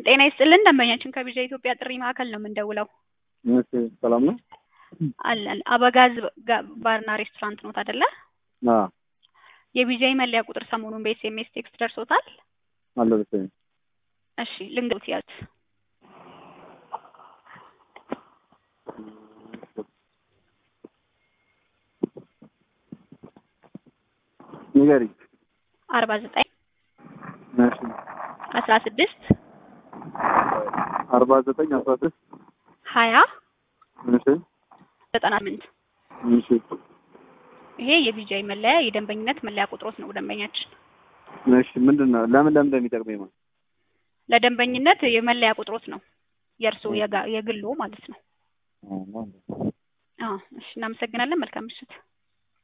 ጤና ይስጥልን ደንበኛችን ከቢዣ ኢትዮጵያ ጥሪ ማዕከል ነው የምንደውለው። እሺ ሰላም ነው? አለን አበጋዝ ጋ- ባርና ሬስቶራንት ኖት አይደለ? አዎ የቢዣይ መለያ ቁጥር ሰሞኑን በኤስኤምኤስ ቴክስት ደርሶታል? አልደረሰኝም። እሺ ልንገሩት ያዝ ንገሪኝ። አርባ ዘጠኝ እሺ አስራ ስድስት አርባ ዘጠኝ አስራ ስድስት ሀያ እሺ ዘጠና ስምንት እሺ ይሄ የቢጃይ መለያ የደንበኝነት መለያ ቁጥሮት ነው ደንበኛችን። እሺ ምንድን ነው ለምን ለምን እንደሚጠቅመኝ ማለት ለደንበኝነት የመለያ ቁጥሮት ነው የእርስዎ የጋ- የግሎ ማለት ነው። ነው? አዎ እሺ እናመሰግናለን። መልካም ምሽት።